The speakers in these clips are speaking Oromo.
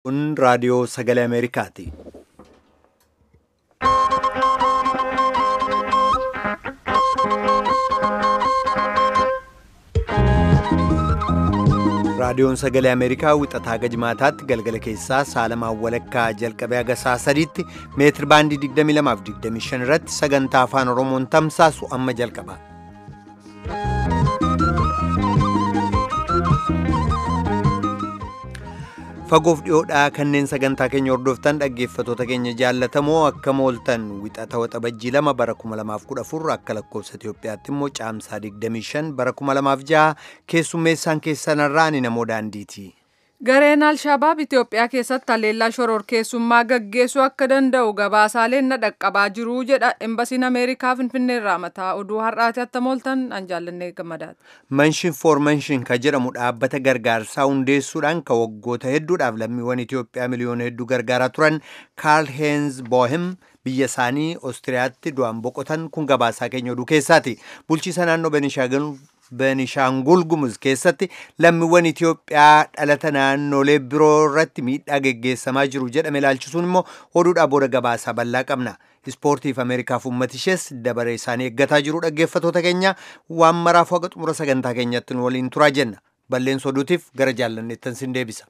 Kun raadiyoo sagalee Ameerikaati. Raadiyoon sagalee Ameerikaa wixataa gajmaataatti galgala keessaa saalamaan walakkaa jalqabee haga saa sadiitti meetir baandii 22 irratti sagantaa afaan Oromoon tamsaasu amma jalqaba. Fagoof dhiyoodhaa kanneen sagantaa keenya hordoftan dhaggeeffatoota keenya jaallatamoo akka mooltan wixata waxabajjii lama bara 2014 akka lakkoofsa Itoophiyaatti immoo caamsaa 25 bara 2006 keessummeessaan keessanarraa ni namoo daandiiti. Gareen Alshabaab Itoophiyaa keessatti haleellaa shororkeessummaa gaggeessuu akka danda'u gabaasaaleen na dhaqqabaa jiru jedha Embasiin Ameerikaa Finfinneerraa mataa oduu har'aati akka mooltan an jaallannee gammadaati. Manshin for Manshin ka jedhamu dhaabbata gargaarsaa hundeessuudhaan ka waggoota hedduudhaaf lammiiwwan Itoophiyaa miliyoona hedduu gargaaraa turan Kaarl Heinz Bohem biyya isaanii Oostiriyaatti du'an boqotan kun gabaasaa keenya oduu keessaati. Bulchiisa naannoo Benishaagul Benishaangul Gumuz keessatti lammiiwwan Itoophiyaa dhalata naannolee biroo irratti miidhaa geggeessamaa jiru jedhame ilaalchisuun immoo oduudhaa booda gabaasaa bal'aa qabna. Ispoortiif Ameerikaaf uummati ishees dabaree isaanii eeggataa jiru dhaggeeffatoota keenya waan maraaf haga xumura sagantaa keenyatti nu waliin turaa jenna. Balleessa oduutiif gara jaallanneettan sin deebisa.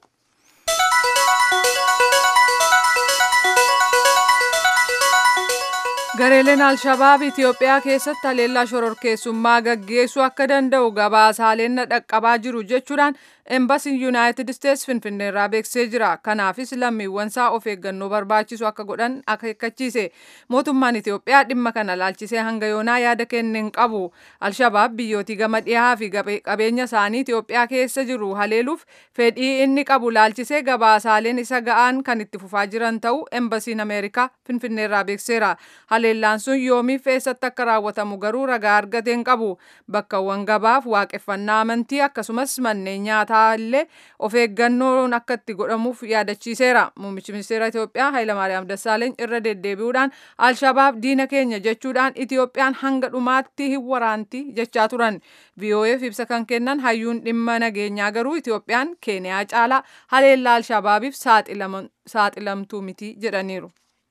Gareeleen Alshabaab Itoophiyaa keessatti haleellaa shororkeessummaa gaggeessuu akka danda'u gabaasaaleen na dhaqqabaa jiru jechuudhaan Embasiin Yuunaayitid Isteets Finfinneerraa beeksisee jira. Kanaafis lammiiwwan isaa of eeggannoo barbaachisu akka godhan akeekkachiise. Mootummaan Itoophiyaa dhimma kana laalchisee hanga yoonaa yaada kenne hin qabu. Alshabaab biyyootii gama dhihaa fi qabeenya isaanii Itoophiyaa keessa jiru haleeluuf fedhii inni qabu laalchisee gabaasaaleen isa ga'aan kan itti fufaa jiran ta'uu Embasiin Ameerikaa Finfinneerraa beekseera. Haleellaan sun yoomiif eessatti akka raawwatamu garuu ragaa argate hin qabu. Bakkawwan gabaaf waaqeffannaa amantii akkasumas manneen nyaataa illee of eeggannoon akka itti godhamuuf yaadachiiseera. Muummichi ministeera Itoophiyaa Hayilamaariyaam Dassaaleeny irra deddeebi'uudhaan Alshabaab diina keenya jechuudhaan Itoophiyaan hanga dhumaatti hin waraanti jechaa turan. VOAf ibsa kan kennan hayyuun dhimma nageenyaa garuu Itoophiyaan Keeniyaa caalaa haleellaa Alshabaabiif saaxilamtuu miti jedhaniiru.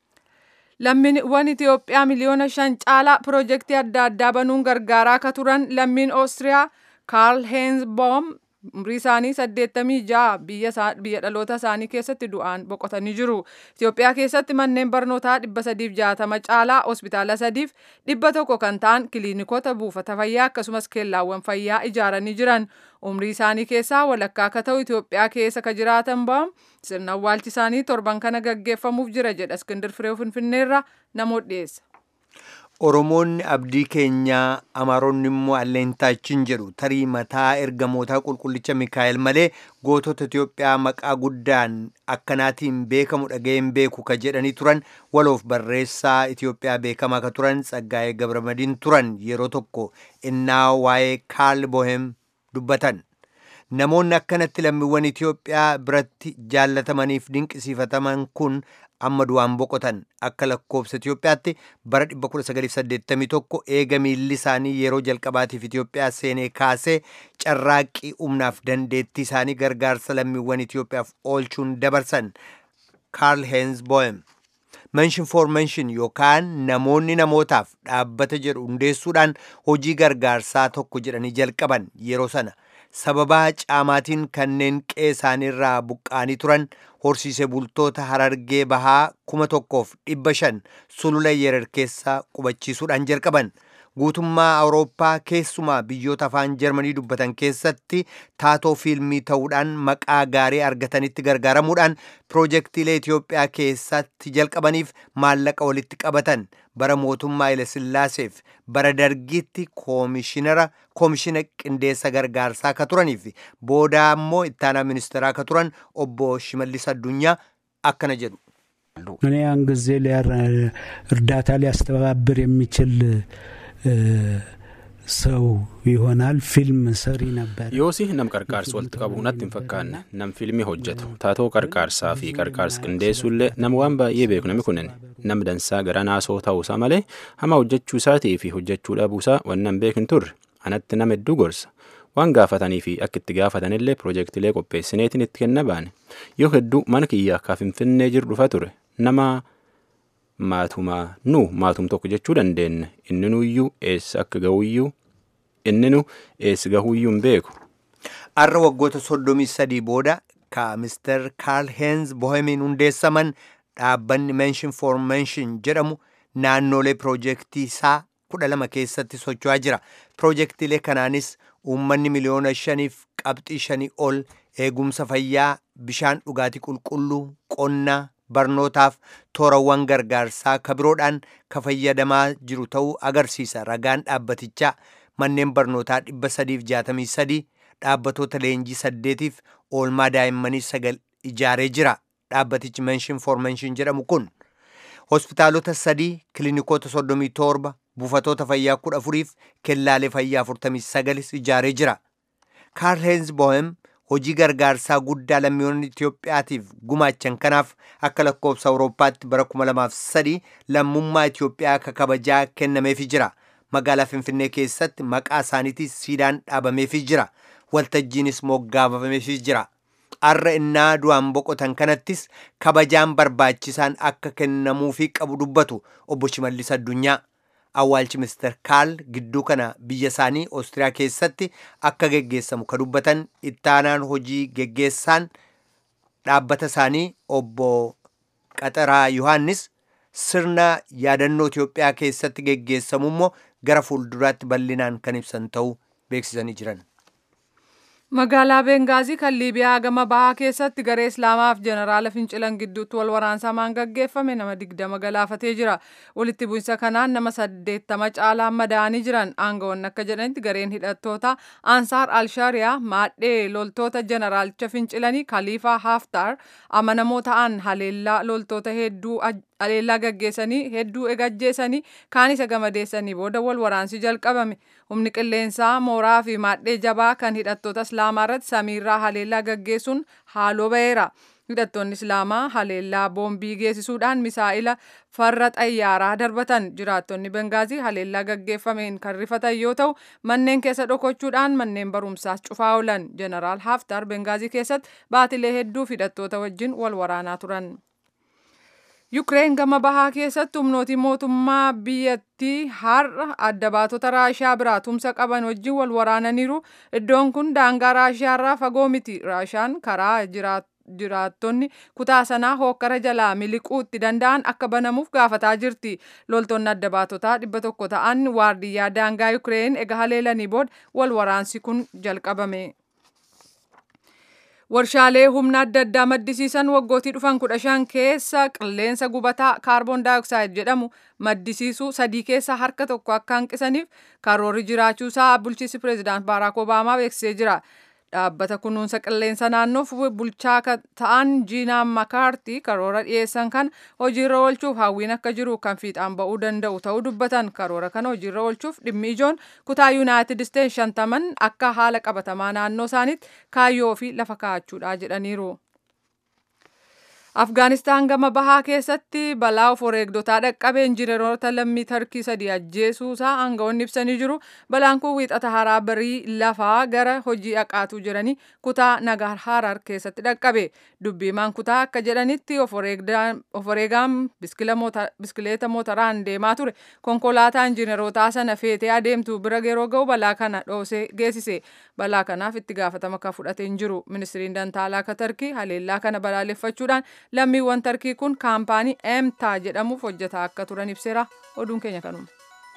Lammiiwwan Itoophiyaa miliyoona shan caalaa piroojeektii adda addaa banuun gargaaraa akka turan lammiin Oostiriyaa Kaarl Heinz Boom umrii isaanii 86 biyya dhaloota isaanii keessatti du'aan boqotanii jiru. Itoophiyaa keessatti manneen barnootaa 360 caalaa hospitaala sadiif dhibba tokko kan ta'an kiliinikoota buufata fayyaa akkasumas keellaawwan fayyaa ijaaranii jiran. Umrii isaanii keessaa walakkaa akka ta'u Itoophiyaa keessa ka jiraatan ba'am sirna awwaalchi isaanii torban kana gaggeeffamuuf jira jedha Iskindir Firee Finfinneerraa namoota dhiyeessa. Oromoonni abdii keenyaa Amaaronni immoo alleentaa jedhu tarii mataa ergamootaa qulqullicha Mikaa'el malee gootota Itoophiyaa maqaa guddaan akkanaatiin beekamu dhaga'een beeku ka jedhanii turan waloof barreessaa Itoophiyaa beekamaa ka turan Tsaggaayee Gabramadiin turan yeroo tokko innaa waa'ee Kaarl Bohem dubbatan. Namoonni akkanatti lammiiwwan Itoophiyaa biratti jaallatamaniif dinqisiifataman kun amma du'aan boqotan akka lakkoofsa Itoophiyaatti bara 1981 eega miilli isaanii yeroo jalqabaatiif Itoophiyaa seenee kaasee carraaqqii humnaaf dandeettii isaanii gargaarsa lammiiwwan Itoophiyaaf oolchuun dabarsan Kaarl Heinz Bohem. Mention for mention yookaan namoonni namootaaf dhaabbata jedhu hundeessuudhaan hojii gargaarsaa tokko jedhanii jalqaban yeroo sana. sababaa caamaatiin kanneen qe'ee isaaniirraa buqqaanii turan horsiise bultoota harargee bahaa kuma tokkoof dhibba shan sulula yerer keessa qubachiisuudhaan jalqaban guutummaa awurooppaa keessumaa biyyoota afaan jarmanii dubbatan keessatti taatoo fiilmii ta'uudhaan maqaa gaarii argatanitti gargaaramuudhaan piroojeektiilee Itoophiyaa keessatti jalqabaniif maallaqa walitti qabatan bara mootummaa Hayilesillaaseef bara dargiitti koomishinara koomishina qindeessa gargaarsaa akka turaniif booda immoo ittaanaa ministeeraa akka turan obbo Shimallis Addunyaa akkana jedhu. እኔ ያን ጊዜ እርዳታ ሊያስተባብር የሚችል ሰው ይሆናል ፊልም ሰሪ ነበር Yoosi nam qarqaarsa walitti qabu natti hin fakkaanne nam fiilmii hojjetu taatoo qarqaarsaa fi qarqaarsa qindeessullee nam waan baay'ee beeku nami kunin nam dansaa gara naasoo ta'uusaa malee hama hojjechuu isaatii fi hojjechuu dhabuusaa wannan beekin turre anatti nama hedduu gorsa waan gaafatanii fi akka itti gaafatanillee piroojeektilee qopheessineetiin itti kenna baane yoo hedduu mana kiyya akka finfinnee jiru dhufa ture nama maatumaa nu maatum tokko jechuu dandeenya inni nuyyuu eessa akka gahuyyuu inni nu eessa gahuyyuu hin beeku. Har'a waggoota soddomii sadii booda ka Mr. Karl Heinz Bohemiin hundeessaman dhaabbanni Mention for Mention jedhamu naannolee piroojeektii isaa kudha lama keessatti socho'aa jira. Piroojeektiilee kanaanis uummanni miliyoona shaniif qabxii shanii ol eegumsa fayyaa, bishaan dhugaatii qulqulluu, qonnaa, barnootaaf toorawwan gargaarsaa kabiroodhaan ka fayyadamaa jiru ta'uu agarsiisa. Ragaan dhaabbatichaa manneen barnootaa dhibba sadiif jaatamii sadii dhaabbatoota leenjii saddeetiif oolmaa daa'immanii sagal ijaaree jira. Dhaabbatichi Mention for Mention jedhamu kun hospitaalota sadii, kiliinikoota soddomii torba, buufatoota fayyaa kudha afuriif kellaalee fayyaa afurtamii sagalis ijaaree jira. Karl Heinz Bohem hojii gargaarsaa guddaa lammiiwwan Itoophiyaatiif gumaachan kanaaf akka lakkoofsa Awurooppaatti bara 2003 lammummaa Itoophiyaa akka kabajaa kennameefii jira. Magaalaa Finfinnee keessatti maqaa isaaniitis siidaan dhaabameefii jira. Waltajjiinis moggaafameefii jira. Har'a innaa du'aan boqotan kanattis kabajaan barbaachisaan akka kennamuufii qabu dubbatu obbo Shimallis Addunyaa. Awwaalchi Mr. Kaal gidduu kana biyya isaanii Oostiriyaa keessatti akka geggeessamu ka dubbatan ittaanaan hojii geggeessaan dhaabbata isaanii obbo Qaxaraa Yohaannis sirna yaadannoo Itoophiyaa keessatti geggeessamu immoo gara fuulduraatti bal'inaan kan ibsan ta'uu beeksisanii jiran. Magaalaa Bengaazii kan Liibiyaa gama bahaa keessatti garee Islaamaaf jeneraala fincilan gidduutti wal waraansamaan gaggeeffame nama digdama galaafatee jira. Walitti bu'insa kanaan nama saddeettama caalaan madaa'anii jiran aangawoonni akka jedhanitti gareen hidhattoota Ansaar Alshaariyaa maadhee loltoota jeneraalicha fincilanii Kaliifaa Haftaar amanamoo ta'an haleellaa loltoota hedduu haleellaa gaggeessanii hedduu egajjeessanii kaan isa gamadeessanii booda wal waraansi jalqabame humni qilleensaa mooraa fi maadhee jabaa kan hidhattoota islaamaa irratti samiirraa haleellaa gaggeessuun haaloo ba'eera. hidhattoonni islaamaa haleellaa boombii geessisuudhaan misaa'ila farra xayyaaraa darbatan jiraattonni bengaazii haleellaa gaggeeffameen kan rifatan yoo ta'u manneen keessa dhokochuudhaan manneen barumsaas cufaa oolan jeneraal haftar bengaazii keessatti baatilee hedduu hidhattoota wajjin wal waraanaa turan. Yukireen gama bahaa keessatti humnooti mootummaa biyyattii har'a adda baatota Raashiyaa biraa tumsa qaban wajjin wal waraananiiru. Iddoon kun daangaa Raashiyaa irraa fagoo miti. Raashiyaan karaa jiraattonni kutaa sanaa hookkara jalaa miliquu itti danda'an akka banamuuf gaafataa jirti. Loltoonni adda baatotaa dhibba tokko ta'an waardiyyaa daangaa Yukireen ega haleelanii booda wal waraansi kun jalqabame. Warshaalee humna adda addaa maddisiisan waggootii dhufan kudha shan keessa qilleensa gubataa kaarboon daayoksaaid jedhamu maddisiisuu sadii keessa harka tokko akka hanqisaniif karoorri jiraachuusaa bulchiinsi pireezidaant Baaraak Obaamaa beeksisee jira. Dhaabbata kunuunsa qilleensa naannoof bulchaa ta'an Jiinaa Makaartii karoora dhiyeessan kan hojiirra oolchuuf hawwiin akka jiru kan fiixaan ba'uu danda'u ta'uu dubbatan karoora kana hojiirra oolchuuf dhimmi ijoon kutaa Yuunaayitid Isteetsi shantaman akka haala qabatamaa naannoo isaaniitti kaayyoo fi lafa kaa'achuudha jedhaniiru. Afgaanistaan gama bahaa keessatti balaa of wareegdotaa dhaqqabe injineeroota lammii tarkii sadii ajjeesuusaa aangawoonni ibsanii jiru. Balaan kun wiixata haraa barii lafaa gara hojii dhaqaatuu jiranii kutaa Nagaar Harar keessatti dhaqqabe. Dubbiimaan kutaa akka jedhanitti of wareegaan biskileeta motoraan deemaa ture. Konkolaataa injineerotaa sana feetee adeemtu bira yeroo ga'u balaa kana dhoosee geessise. Balaa kanaaf itti gaafatama kan fudhate hin jiru. Ministiriin Dantaalaa akka Tarkii haleellaa kana balaaleffachuudhaan lammiiwwan tarkii kun kaampaanii emtaa jedhamuuf hojjetaa akka turan ibseera oduun keenya kanuma.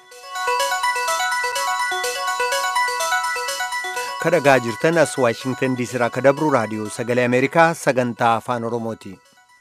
kadhagaa jirtan as waashingtan diisii irraa akka dabru raadiyoo sagalee ameerikaa sagantaa afaan oromooti.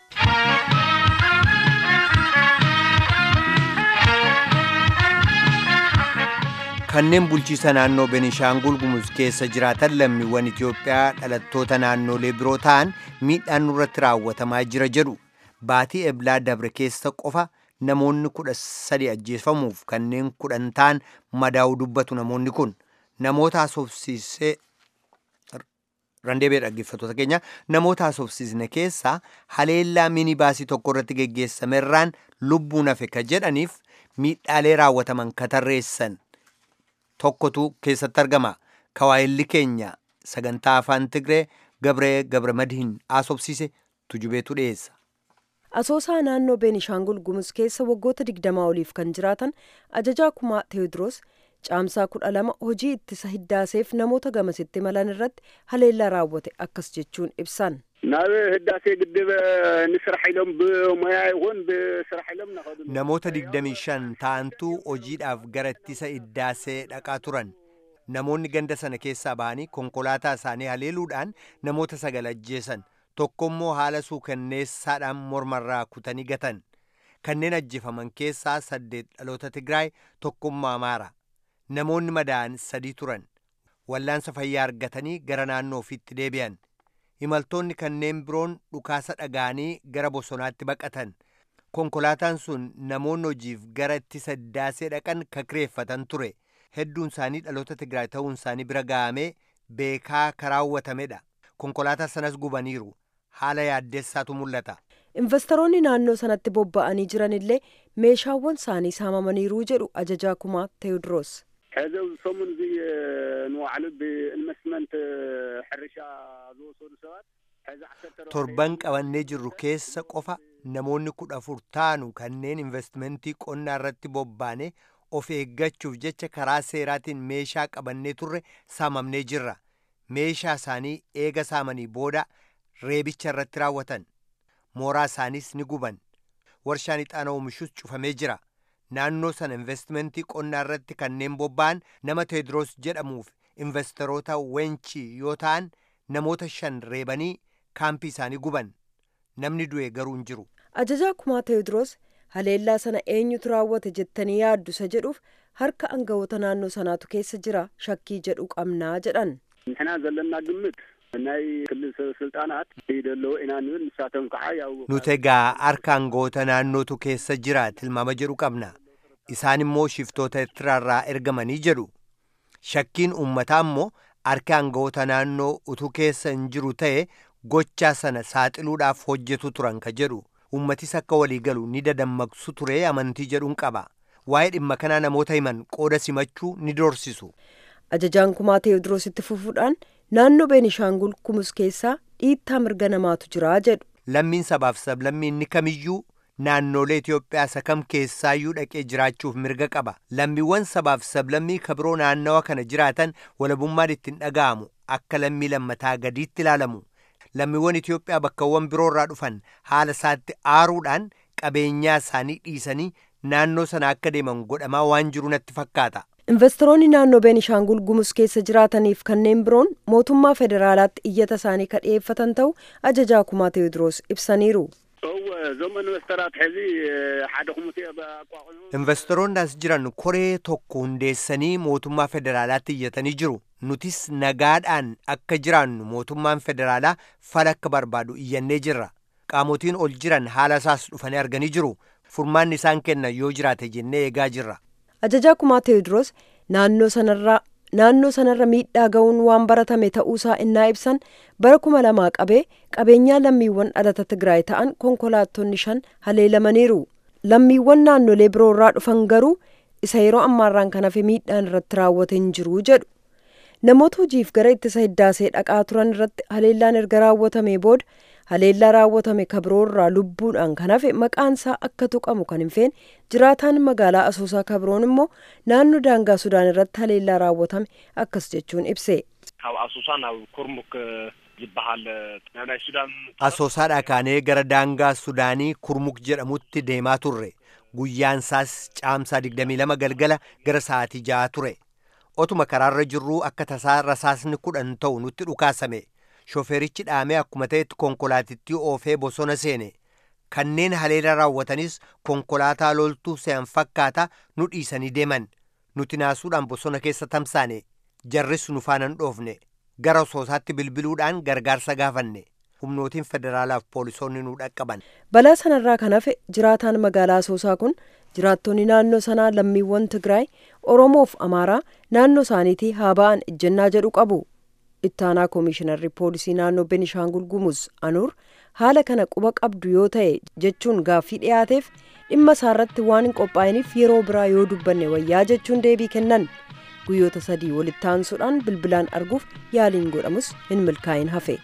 kanneen bulchiisa naannoo benishaangul gumuz keessa jiraatan lammiiwwan itiyoophiyaa dhalattoota naannolee biroo ta'an miidhaan nurratti raawwatamaa jira jedhu baatii eblaa dabre keessa qofa namoonni kudha sadi ajjeefamuuf kanneen kudhan ta'an madaa'uu dubbatu namoonni kun namoota haasofsiisee randeebee dhaggeeffattoota keenya namoota haasofsiisne keessaa haleellaa minibaasii tokko irratti geggeessamerraan lubbuun hafe ka jedhaniif miidhaalee raawwataman ka tarreessan tokkotu keessatti argama kawaayilli keenya sagantaa afaan tigree gabree gabramadihin asobsiise tujubeetu dhiyeessa. asoosaa naannoo beenishaangul gumuz keessa waggoota digdamaa oliif kan jiraatan ajajaa kumaa teewodiroos caamsaa kudha lama hojii ittisa hiddaaseef namoota gamasitti malan irratti haleellaa raawwate akkas jechuun ibsan. ናብ ህዳሴ ግድብ ንስራሕ ኢሎም ብሞያ ይኹን ብስራሕ ኢሎም ናኸዱ namoota digdamii shan ta'antu hojiidhaaf gara ittisa hiddaasee dhaqaa turan namoonni ganda sana keessaa ba'anii konkolaataa isaanii haleeluudhaan namoota sagal ajjeesan tokkommoo haala suukanneessaadhaan mormarraa kutanii gatan kanneen ajjeefaman keessaa saddeet dhaloota tigraay tokkummaa amaara namoonni madaa'an sadii turan wallaansa fayyaa argatanii gara naannoo ofiitti deebi'an imaltoonni kanneen biroon dhukaasa dhaga'anii gara bosonaatti baqatan konkolaataan sun namoonni hojiif gara ittisa hiddaasee dhaqan kakireeffatan ture hedduun isaanii dhaloota tigraay ta'uun isaanii bira ga'amee beekaa karaawwatamedha konkolaataa sanas gubaniiru haala yaaddeessaatu mul'ata. investoroonni naannoo sanatti bobba'anii jiran illee meeshaawwan isaanii saamamaniiruu jedhu ajajaa kumaa teewodiroos. ሕዚ ኣብዚ ሰሙን እዚ ንባዕሉ ብኢንቨስትመንት ሕርሻ ዝወሰዱ ሰባት ሕዚ ዓሰርተ torban qabannee jirru keessa qofa namoonni kudha afur taanu kanneen investmentii qonnaa irratti bobbaane of eeggachuuf jecha karaa seeraatiin meeshaa qabannee turre saamamnee jirra meeshaa isaanii eega saamanii booda reebicha irratti raawwatan mooraa isaaniis ni guban warshaan ixaana oomishus cufamee jira naannoo sana investmentii qonnaa irratti kanneen bobba'an nama teediroos jedhamuuf investoroota wenchii yoo ta'an namoota shan reebanii kaampii isaanii guban namni du'e garuu hin jiru. ajajaa kumaa teewodiroos haleellaa sana eenyutu raawwate jettanii yaaddu isa jedhuuf harka aangawoota naannoo sanaatu keessa jira shakkii jedhu qabnaa jedhan. ንሕና ዘለና ግምት ናይ ክልል ሰብ ስልጣናት ይደለዎ ኢና ንብል ንሳቶም ከዓ ያው nuti egaa harka aangawoota naannootu keessa jira tilmaama jedhu qabna isaan immoo shiftoota Eertiraarraa ergamanii jedhu shakkiin uummataa immoo harka aangawoota naannoo utuu keessa hin jiru ta'e gochaa sana saaxiluudhaaf hojjetu turan ka jedhu uummatis akka walii galu ni dadammaqsu ture amantii jedhuun qaba waa'ee dhimma kanaa namoota himan qooda simachuu ni dorsisu. ajajaan kumaa teewodiroositti fufuudhaan naannoo beenishaangul gumuz keessaa dhiittaa mirga namaatu jira jedhu. lammiin sabaaf sablammii inni kamiyyuu naannolee Itoophiyaa isa kam keessaayyuu dhaqee jiraachuuf mirga qaba lammiiwwan sabaaf sablammii kabiroo naannawa kana jiraatan walabummaan ittiin dhaga'amu akka lammii lammataa gadiitti ilaalamu lammiiwwan Itoophiyaa bakkawwan biroorraa dhufan haala isaatti aaruudhaan qabeenyaa isaanii dhiisanii naannoo sana akka deeman godhamaa waan jiru natti fakkaata. investoroonni naannoo beenishaangul gumuz keessa jiraataniif kanneen biroon mootummaa federaalaatti iyyata isaanii ka dhiyeeffatan ta'u ajajaa kumaa teewodiroos ibsaniiru. እወ እዞም ኢንቨስተራት ሕዚ ሓደ ኮሚቴ ኣቋቁሙ investoroonni as jiran koree tokko hundeessanii mootummaa federaalaatti iyyatanii jiru nutis nagaadhaan akka jiraannu mootummaan federaalaa fala akka barbaadu iyyannee jirra qaamotiin ol jiran haala isaas dhufanii arganii jiru furmaanni isaan kennan yoo jiraate jennee eegaa jirra. ajajaa kumaa teewodiroos naannoo sanarraa naannoo sanarra miidhaa ga'uun waan baratame ta'uusaa innaa ibsan bara kuma lamaa qabee qabeenyaa lammiiwwan dhalata tigraay ta'an konkolaattonni shan haleelamaniiru lammiiwwan naannolee biroorraa dhufan garuu isa yeroo ammaarraan kan hafe miidhaan irratti raawwate hin jiru jedhu namoota hojiif gara ittisa hiddaasee dhaqaa turan irratti haleellaan erga raawwatame booda haleellaa raawwatame kabiroorraa lubbuudhaan kan hafe maqaan isaa akka tuqamu kan hin feene jiraataan magaalaa asoosaa kabiroon immoo naannoo daangaa sudaan irratti haleellaa raawwatame akkas jechuun ibse. ካብ ኣሱሳ ናብ ኩርሙክ ዝበሃል ናብ ናይ ሱዳን asoosaadhaa kaanee gara daangaa sudaanii kurmuk jedhamutti deemaa turre guyyaan isaas caamsaa 22 galgala gara sa'aatii ja'a ture otuma karaarra jirruu akka tasaa rasaasni kudhan ta'u nutti dhukaasame shofeerichi dhaamee akkuma ta'etti konkolaatittii oofee bosona seene kanneen haleela raawwatanis konkolaataa loltuu se'an fakkaata nu dhiisanii deeman nuti naasuudhaan bosona keessa tamsaane jarris nu faanan dhoofne gara asoosaatti bilbiluudhaan gargaarsa gaafanne humnootiin federaalaaf poolisoonni nu dhaqqaban. balaa sanarraa kan hafe jiraataan magaalaa asoosaa kun jiraattonni naannoo sanaa lammiiwwan tigraay oromoof amaaraa naannoo isaaniitii haa ba'an ejjennaa jedhu qabu ittaanaa koomishinarri poolisii naannoo benishaangul gumuz anuur haala kana quba qabdu yoo ta'e jechuun gaaffii dhiyaateef dhimma isaarratti waan hin qophaa'iniif yeroo biraa yoo dubbanne wayyaa jechuun deebii kennan guyyoota sadii walitti aansuudhaan bilbilaan arguuf yaaliin godhamus hin milkaa'in hafe.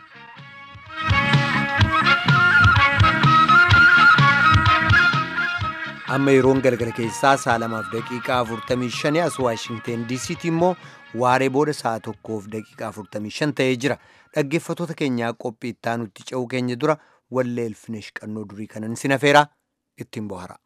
amma yeroon galgala keessaa sa'a lamaaf daqiiqaa 45 as waashingteen diisiitti immoo waaree booda sa'a tokkoof daqiiqaa 45 ta'ee jira dhaggeeffatoota keenyaa qophii ittaanutti ce'uu keenya dura wallee elfinesh qannoo durii kanan sinafeera ittiin bohara.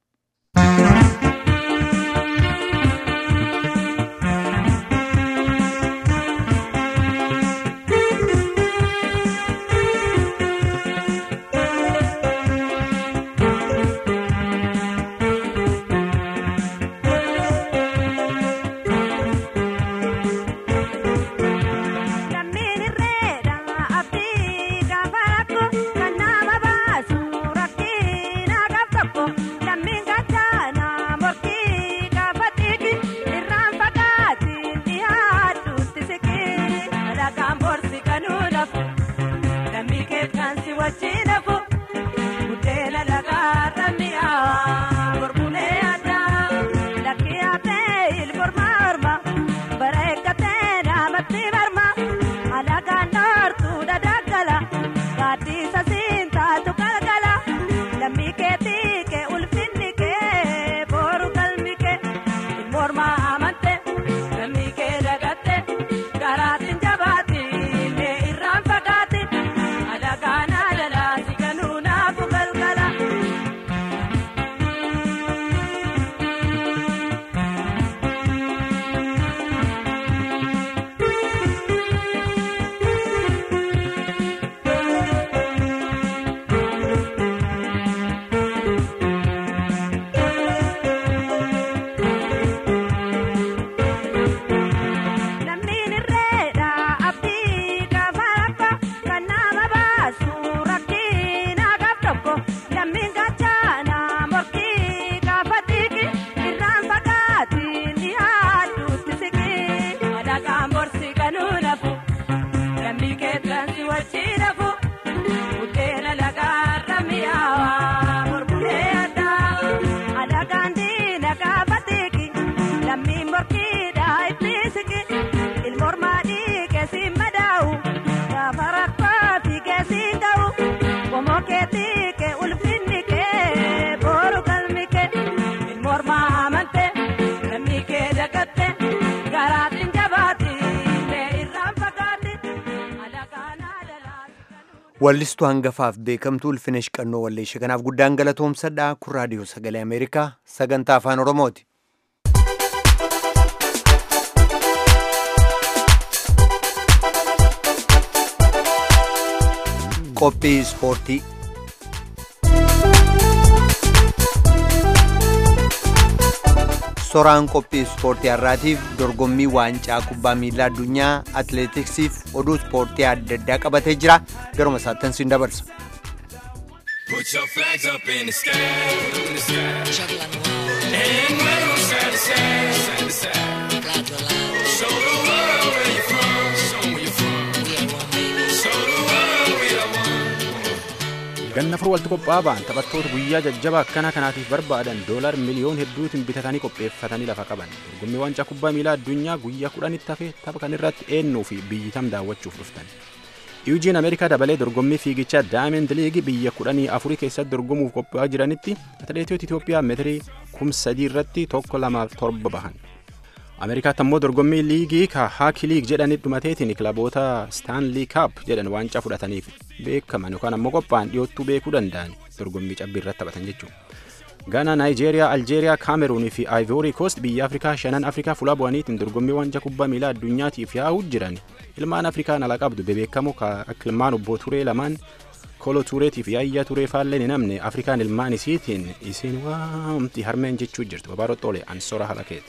wallistuu hangafaaf beekamtuu ulfinesh qannoo walleeshee kanaaf guddaan galatoomsadha kun raadiyoo sagalee ameerikaa sagantaa afaan oromooti. qophii ispoortii soraan qophii ispoortii har'aatiif dorgommii waancaa kubbaa miilaa addunyaa atileetiksiif oduu ispoortii adda addaa qabatee jira garuma isaattan siin dabarsa. Put your flags up in the sky, in the sky. And wave 'em side to side, side to side. Show the world where you're from, show 'em where you're from. Show the world we are one. ganna furu walitti qophaa'aa ba'an taphattoota guyyaa jajjabaa akkana kanaatiif barbaadan doolar miliyoon hedduutiin bitatanii qopheeffatanii lafa qaban dorgommii waancaa kubbaa miilaa addunyaa guyyaa kudhanitti hafe tapha kan irratti eennuu fi biyyi tam daawwachuuf dhuftan iwjiin ameerikaa dabalee dorgommii fiigichaa daayimend liigii biyya kudhanii afurii keessatti dorgomuuf qophaa'aa jiranitti atileetota itiyoophiyaa meetirii kum sadii irratti tokko lamaaf torba bahan ameerikaatti ammoo dorgommii liigii ka haaki liig jedhanii dhumateetiin kilaboota staanlii kaap jedhan waancaa fudhataniif beekaman yookaan ammoo qophaa'an dhiyoottuu beekuu danda'an dorgommii cabbii irratti taphatan jechuudha. Gaana, Naayijeeriyaa, Aljeeriyaa, Kaameruunii fi Aayivoorii Koost biyya Afrikaa shanan Afrikaa fuula bu'aniitiin dorgommii waancaa kubbaa miilaa addunyaatiif yaa'uu jiran ilmaan Afrikaan ala qabdu bebeekamoo akka ilmaan obbo Turee lamaan Kolo Tureetii fi Yaayyaa Turee faalleen hin namne Afrikaan ilmaan isiitiin isin waamti harmeen jechuu jirtu babaaroo xoole ansora halakeeti.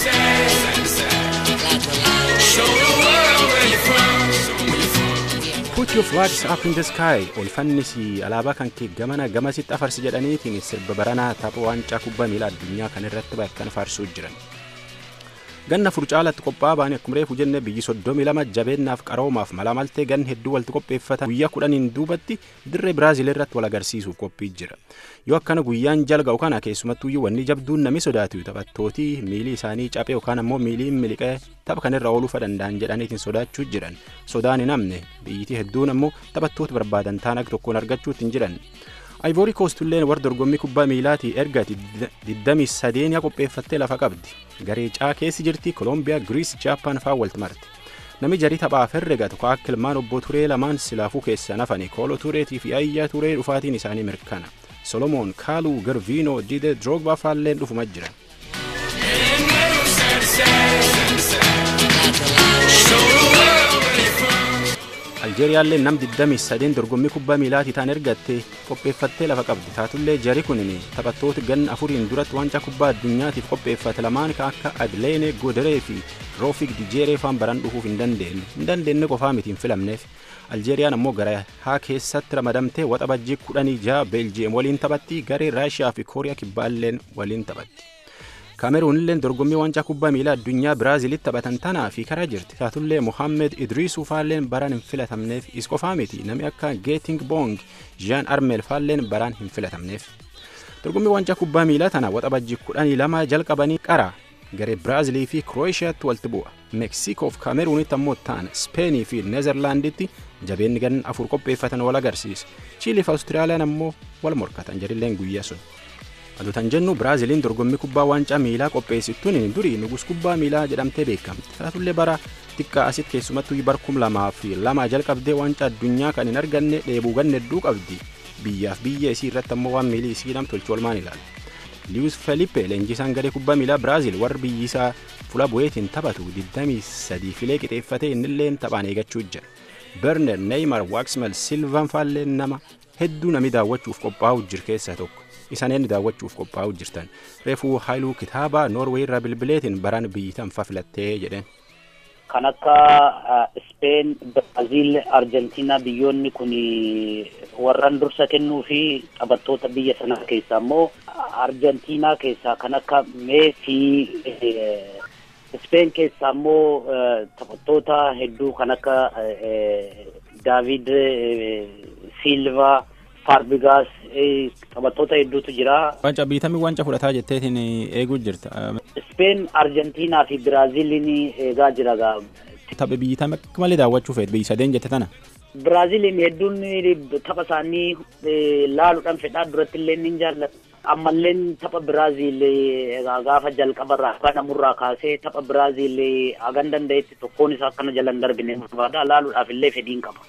Show the world where you're from, show 'em where you're from. Put your flags up in the sky ol fannisi alaabaa kan kee gamana gamasitti afarsi jedhaniitiin sirba baranaa tapha waancaa kubbaa miilaa addunyaa kan irratti bakkan faarsuu jiran. ganna furcaalatti qophaa'aa baanii akkuma reefu jenne biyyi soddomii lama jabeennaaf qaroomaaf mala maltee ganna hedduu walitti qopheeffatan guyyaa kudhaniin duubatti dirree biraazil irratti wal agarsiisuuf qophii jira yoo akkana guyyaan jalga'u kana keessumattuyyuu wanni jabduun nami sodaatu taphattootii miilii isaanii caphee yookaan ammoo miilii miliqee tapha kanarra ooluu danda'an jedhaniitiin sodaachuu jiran sodaan hin hamne biyyitii hedduun ammoo taphattoota barbaadan taan akka tokkoon argachuutti hin jiran. Ayvoori koostulleen warra dorgommii kubbaa miilaatii erga 23 qopheeffattee lafa qabdi. Garee caa keessi jirti Kolombiyaa, Giriis, Jaappaan fa'aa walitti marti. Nami jarii taphaaf herrega tokko akka ilmaan obbo Turee lamaan silaafuu keessaa nafani Koolo Tureetii fi Ayyaa Turee dhufaatiin isaanii mirkana. Solomoon, Kaaluu, Garviinoo, Dide, Droogbaa faalleen dhufuma jiran. aljeeriyaallee nam 23 dorgommii kubbaa miilaatii taan ergatte qopheeffattee lafa qabdi taatullee jari kunin taphattoota ganna afuriin duratti waancaa kubbaa addunyaatiif qopheeffate lamaan ka akka adleene goderee fi roofik dijeeree faan baran dhufuuf hin dandeenye hin dandeenye qofaa miti hin filamneef aljeeriyaan ammoo gara haa keessatti ramadamtee waxa bajjii kudhanii jaha beeljiyeem waliin taphatti garee raashiyaa fi kooriyaa kibbaalleen waliin taphatti. kaameruunilleen dorgommii waancaa kubbaa miilaa addunyaa biraazilitti taphatan tanaa fi karaa jirti taatullee mohaammed idriisuu faalleen baraan hin filatamneef is qofaa miti namni akka geeting bong jean armel faalleen baraan hin filatamneef dorgommii waancaa kubbaa miilaa tana waxabajjii kudhanii lama jalqabanii qara garee biraazilii fi kirooeshiyaatti walitti bu'a meeksikoof kaameruunitti ammoo ta'an speenii fi neezerlaanditti jabeenni gan afur qopheeffatan wal agarsiisa chiiliif awustiraaliyaan ammoo wal morkatan jedhilleen guyyaa sun aduutan jennu biraaziliin dorgommii kubbaa waancaa miilaa qopheessituun durii nugus kubbaa miilaa jedhamtee beekamti taatullee bara xiqqaa asitti keessumattuu bar kum lamaa fi lamaa jalqabdee waancaa addunyaa kan hin arganne dheebuu ganne hedduu qabdi biyyaaf biyya isii irratti ammoo waan miilii isii nam tolchu olmaan ilaala. liwus felipe leenjisaan garee kubbaa miilaa biraazil warri biyyi isaa fuula bu'eetiin taphatu 23 filee qixeeffatee innilleen taphaan eegachuu jira berner neymar waaksmel silvan faalleen nama hedduu nami daawwachuuf qophaa'u jir keessaa tokko isaan daawwachuuf qophaa'u jirtan reefuu haayiluu kitaaba noorweey irraa bilbileetiin baraan biyyi tanfa filattee jedheen. kan akka Speen, Biraazil, Arjentiinaa biyyoonni kun warran dursa kennuu fi taphattoota biyya sana keessaa immoo Arjentiinaa keessaa kan akka Meesii, Speen keessaa immoo taphattoota hedduu kan akka Daavid Silva, Farbigaas taphattoota hedduutu jira. Wanca biitamii wanca fudhataa jetteetiin eeguu jirta. Speen, Arjentiinaa fi Biraaziliin eegaa jira gaa. Tapha biyyitame akka malee daawwachuu feet biyyi sadeen jette tana. Biraaziliin hedduun tapha isaanii laaluudhaan fedhaa duratti illee ni jaallata. Ammallee tapha Biraazil gaafa jalqabarraa akka namurraa kaasee tapha Biraazil hagan danda'etti tokkoon isaa akkana jala hin darbine barbaada laaluudhaaf illee fedhiin qaba.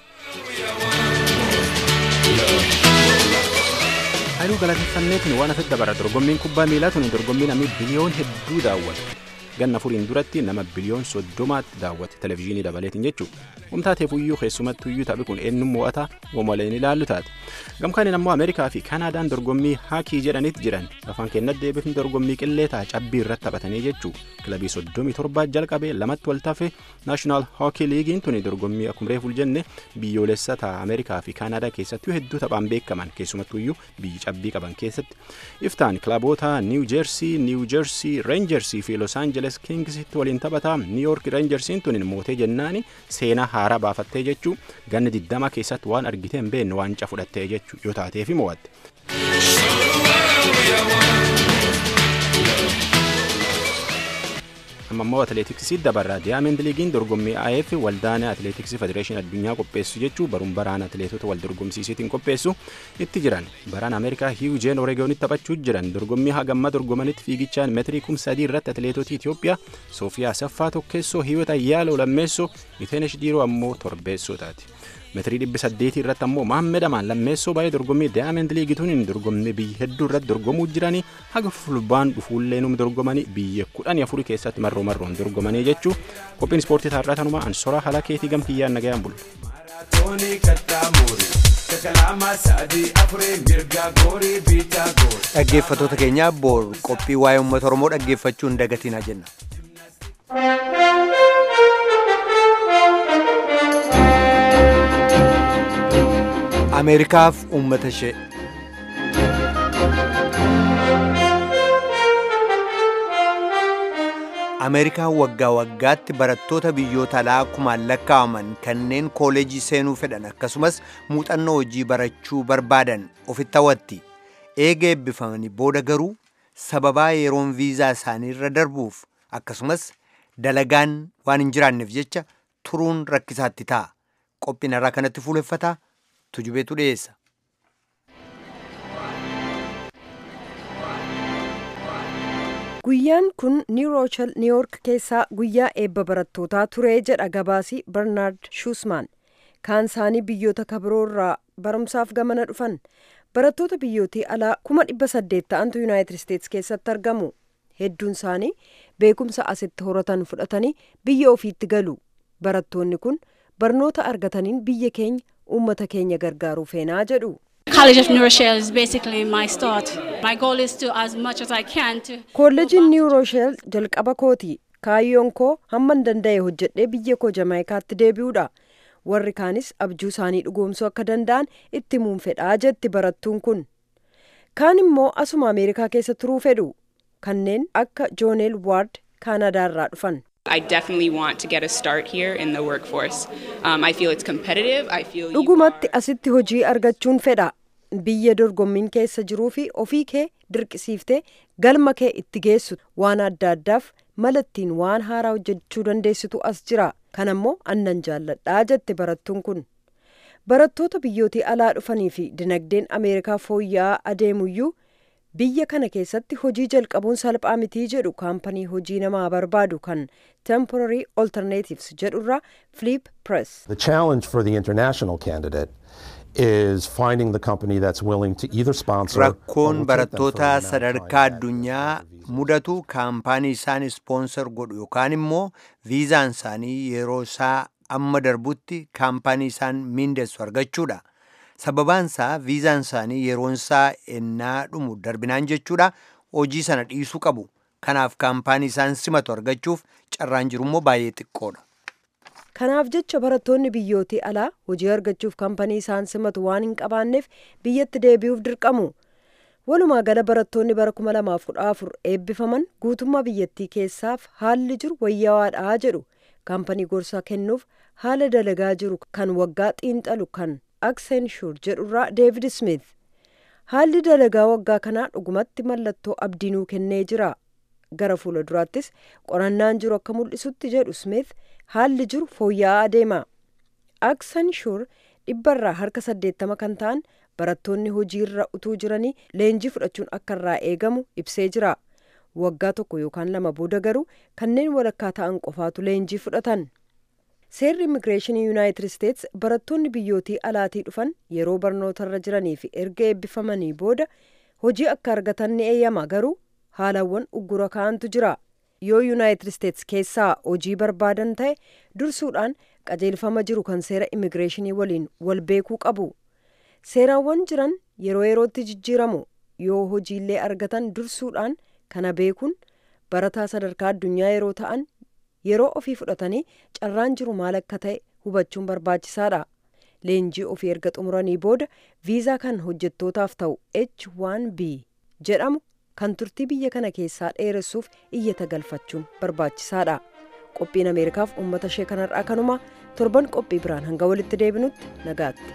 Haayiluu galateeffanneetiin waan asitti dabara dorgommiin kubbaa miilaa tuni dorgommii namni biliyoon hedduu daawwata. ganna afuriin duratti nama biliyoon soddomaatti daawwate televizyiinii dabaleetiin jechuudha. Humtaateefuyyuu keessumattuyyuu taphi kun eenyuun mo'ata womaleen ilaallu taate. Gamkaaniin ammoo Ameerikaa fi Kaanaadaan dorgommii haakii jedhanitti jiran afaan kennat deebifni dorgommii qillee ta'a cabbii irratti taphatanii jechuu kilabii soddomii torbaa jalqabee lamatti wal tafe naashinaal hookii liigiin tuni dorgommii akkuma reefuu jenne biyyoolessa ta'a Ameerikaa fi Kaanaadaa keessattuu hedduu taphaan beekaman keessumattuyyuu biyyi cabbii qaban keessatti. Iftaan kilaboota Niiw Jeersii, Niiw Jeersii, Reenjersii fi Los Angeles Kingsitti waliin taphataa Niiyork Reenjersiin tuni mootee jennaani seenaa haaraa baafattee jechuu ganna diddama keessatti waan argitee hin beekne waancaa fudhattee jechuu yoo taateefi mo'atte. amma immoo atileetiksii dabarraa diyaamend liigiin dorgommii AF waldaan atileetiksii federeeshinii addunyaa qopheessu jechuu baruun baraan atileetota wal dorgomsiisiitiin qopheessu itti jiran baraan ameerikaa hiwujeen oreegoonitti taphachuu jiran dorgommii hagamma dorgomanitti fiigichaan meetirii kum sadii irratti atileetota Itoophiyaa Soofiyaa Saffaa tokkeessoo hiwota Yaaloo lammeessoo Iteenesh Diiroo ammoo torbeessoo taati. meetirii dhibbi saddeetii irratti ammoo Mahammed Amaan lammeessoo baay'ee dorgommii Diyaamend liigituun dorgommii biyya hedduu irratti dorgomuu jiranii haga fulbaan dhufuullee num dorgomanii biyya kudhanii afurii keessatti marroo marroon dorgomanii jechuu qophiin ispoortii taarraa tanuma ansoraa haala keetii gamkiyyaan nagayaan bulla. Dhaggeeffattoota keenya boor qophii waa'ee uummata Oromoo dhaggeeffachuu hin dagatinaa jenna. Ameerikaaf uummata ishee. ameerikaan waggaa waggaatti barattoota biyyoota alaa kumaan lakkaa'aman kanneen kooleejii seenuu fedhan akkasumas muuxannoo hojii barachuu barbaadan ofitti hawwatti eega eebbifamanii booda garuu sababaa yeroon viizaa isaanii irra darbuuf akkasumas dalagaan waan hin jiraanneef jecha turuun rakkisaatti ta'a qophiin irraa kanatti fuuleffataa tujubeetu dhiyeessa. guyyaan kun niw roochel niiwork keessaa guyyaa eebba barattootaa ture jedha gabaasii barnaard shuusmaan kaan isaanii biyyoota kabiroo irraa barumsaaf gamana dhufan barattoota biyyootii alaa kuma dhibba saddeet ta'antu yuunaayitid isteetsi keessatti argamu hedduun isaanii beekumsa asitti horatan fudhatanii biyya ofiitti galu barattoonni kun barnoota argataniin biyya keenya uummata keenya gargaaruu feenaa jedhu. College of New Rochelle is basically my start. My goal is to, as much as I can, to. Kolleejiin Niw Roosheel jalqaba kooti. Kaayyoon koo hamman danda'e hojjedhee biyya koo Jamaayikaatti deebi'uudha. Warri kaanis abjuu isaanii dhugoomsuu akka danda'an itti himuun fedhaa jetti barattuun kun. Kaan immoo asuma Ameerikaa keessa turuu fedhu. Kanneen akka Jooneel Waard Kaanadaarraa dhufan. I definitely want to get a start here in the workforce. Um, I feel it's competitive. I feel you Dhugumatti asitti hojii argachuun fedha. Biyya dorgommiin keessa jiruu fi ofii kee dirqisiiftee galma kee itti geessu waan adda addaaf malattiin waan haaraa hojjechuu dandeessitu as jira. Kan ammoo annan jaalladhaa jette barattuun kun. Barattoota biyyootii alaa dhufanii fi dinagdeen Ameerikaa fooyya'aa adeemuyyuu biyya kana keessatti hojii jalqabuun salphaa mitii jedhu kaampanii hojii namaa barbaadu kan temporary alternatives jedhurraa flip press. The challenge for the international candidate is finding the company that's willing to either sponsor rakkoon barattoota sadarkaa addunyaa mudatu kaampaanii isaan ispoonsor godhu yookaan immoo viizaan isaanii yeroo isaa amma darbutti kaampaanii isaan miindessu argachuudha. sababaan isaa viizaan isaanii yeroon isaa ennaa dhumu darbinaan jechuudha hojii sana dhiisuu qabu kanaaf kaampaanii isaan simatu argachuuf carraan jirummoo baay'ee xiqqoodha. Kanaaf jecha barattoonni biyyootii alaa hojii argachuuf kaampanii isaan simatu waan hin qabaanneef biyyatti deebi'uuf dirqamu. Walumaa gala barattoonni bara 2014 eebbifaman guutummaa biyyattii keessaaf haalli jiru wayyawaadhaa jedhu kaampanii gorsaa kennuuf haala dalagaa jiru kan waggaa xiinxalu kan Accenture jedhurraa David Smith. Haalli dalagaa waggaa kanaa dhugumatti mallattoo abdiinuu kennee jira. Gara fuula duraattis qorannaan jiru akka mul'isutti jedhu Smith haalli jiru fooyya'aa adeema. Accenture dhibbarraa harka saddeettama kan ta'an barattoonni hojiirra utuu jiranii leenjii fudhachuun akka irraa eegamu ibsee jira. Waggaa tokko yookaan lama booda garuu kanneen walakkaa ta'an qofaatu leenjii fudhatan. Seerri immigireeshinii Yuunaayitid Isteets barattoonni biyyootii alaatii dhufan yeroo barnootarra jiranii fi erga eebbifamanii booda hojii akka argatan ni eeyyama garuu haalawwan uggura ka'antu jira. Yoo Yuunaayitid Isteets keessaa hojii barbaadan ta'e dursuudhaan qajeelfama jiru kan seera immigireeshinii waliin wal beekuu qabu. Seerawwan jiran yeroo yerootti jijjiiramu yoo hojiillee argatan dursuudhaan kana beekuun barataa sadarkaa addunyaa yeroo ta'an yeroo ofii fudhatanii carraan jiru maal akka ta'e hubachuun barbaachisaadha. Leenjii ofii erga xumuranii booda viizaa kan hojjettootaaf ta'u H1B jedhamu kan turtii biyya kana keessaa dheeressuuf iyyata galfachuun barbaachisaadha. Qophiin Ameerikaaf uummata ishee kanarraa kanuma torban qophii biraan hanga walitti deebinutti nagaatti.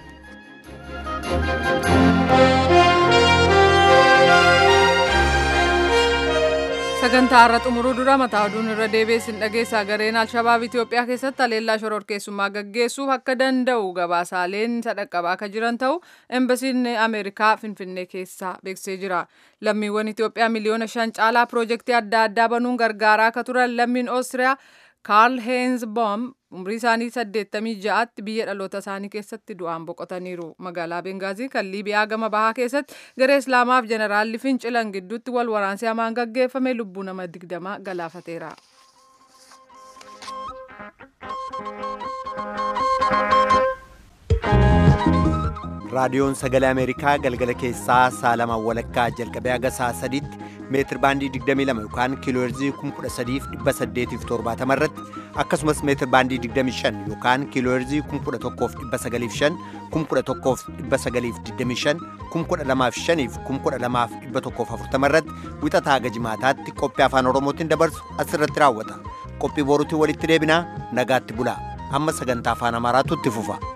sagantaa har'a xumuruu dura mataa oduun irra deebiin dhageessaa gareen alshabaab itiyoophiyaa keessatti haleellaa shororkeessummaa gaggeessuuf akka danda'u gabaasaaleen sadhaqqabaa akka jiran ta'u embasiin ameerikaa finfinnee keessaa beeksisee jira lammiiwwan itiyoophiyaa miliyoona shan caalaa piroojeektii adda addaa banuun gargaaraa akka turan lammiin oostiriyaa kaarl heenz boom umrii isaanii 86tti biyya dhaloota isaanii keessatti du'aan boqotaniiru magaalaa bengaazii kan liibiyaa gama bahaa keessatti garee islaamaaf jeneraalli fincilan gidduutti wal waraansi hamaan gaggeeffame lubbuu nama digdamaa galaafateera. raadiyoon sagalee ameerikaa galgala keessaa sa'a lamaan walakkaa jalqabee haga sa'a sadiitti meetir baandii 22 yookaan kiilooherzii 13870 irratti akkasumas meetir baandii 25 yookaan kiilooherzii 11905 11925 12005 12140 irratti wixataa haga jimaataatti qophii afaan oromootiin dabarsu asirratti raawwata qophii boruutiin walitti deebinaa nagaatti bulaa amma sagantaa afaan amaaraatu itti fufa.